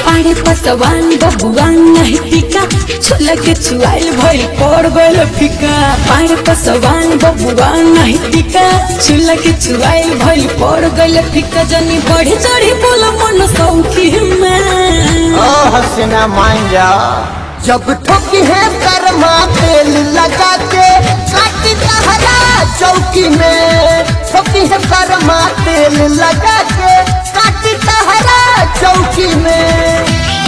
पाड़े पसवान बबुआन नहीं टिका छोला के चुआइल भइल पड़ गइल फिका पाड़े पसवान बबुआन नहीं टिका छोला के चुआइल भइल पड़ गइल फिका जनी बढ़ी चढ़ी बोल मन सौखी में ओ हसीना मान जा जब ठोकी है कर्मा तेल लगा के काटी तहरा चौकी में ठोकी है कर्मा तेल लगा के काटी तहरा चौकी में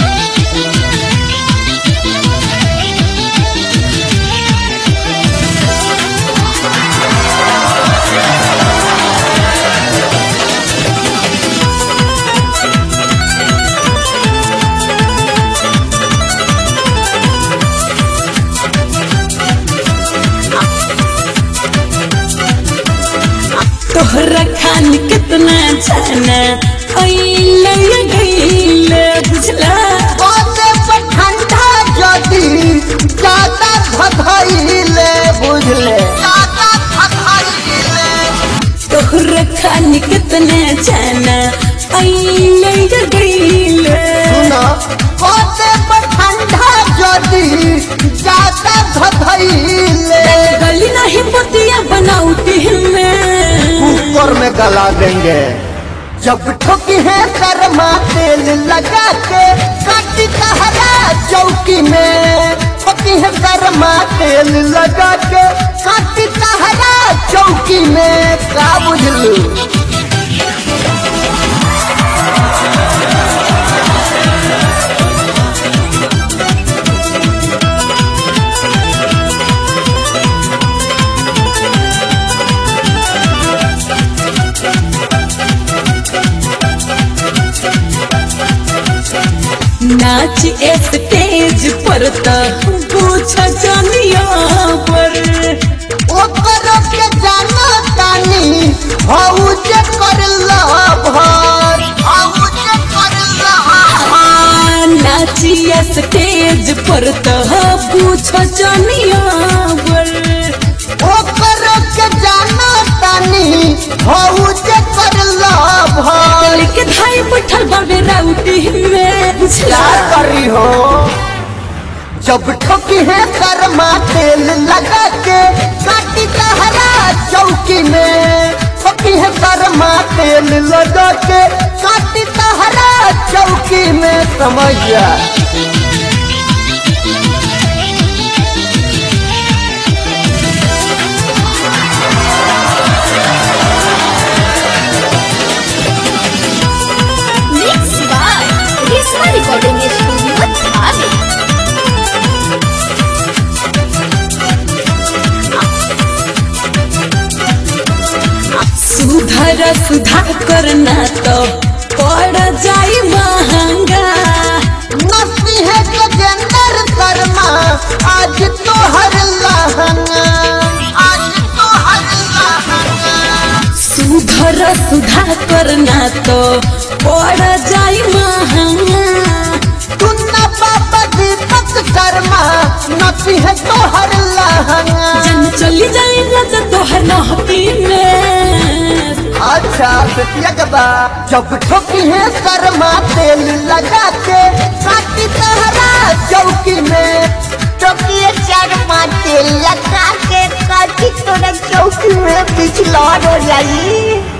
तोहरा खान कितना जाना अइले गइले बुझला ओते पर ठंडा जदी ज्यादा भधइले बुझले ज्यादा भधइले तोहरा खान कितना जाना अइले गइले सुना ओते पर ठंडा जदी ज्यादा भधइले गली नहीं बतिया बनाउती में कुकर में गला देंगे जब ठोकी है कर्मा तेल लगा के काटी तहरा चौकी में ठोकी है कर्मा तेल लगा के काटी तहरा चौकी में का बुझलू नाच स्टेज पर तो पूछ जनिया पर ओकर के जाना तानी हऊ जे कर भर हऊ जे कर आ, नाचिया स्टेज पर तो पूछ जनिया पर ओकर के जाना तानी हऊ जे कर भर के धाई बैठल बाबे राउटी में बुझला क्या करी हो जब ठोकी है कर्मा तेल लगा के काटी तहरा चौकी में ठोकी है कर्मा तेल लगा के काटी तहरा चौकी में समझिया Mixed by Risma Recording Studio, Thane. सुधर सुधा करना तो पड़ जाई महंगा नसी है गजेंद्र कर्मा आज तो हर लहंगा आज तो हर लहंगा सुधर सुधा करना तो पड़ जाई महंगा सुनना बाबा दीपक कर्मा नसी है तो हर लहंगा जन चली जाई राजा तोहर नहती में अच्छा बेटिया के बा जब ठोकी है कर्मा तेल लगा के काटी तहरा चौकी में टोकिए चरमा तेल लगा के काटी तोरा चौकी में पिछला हो जाई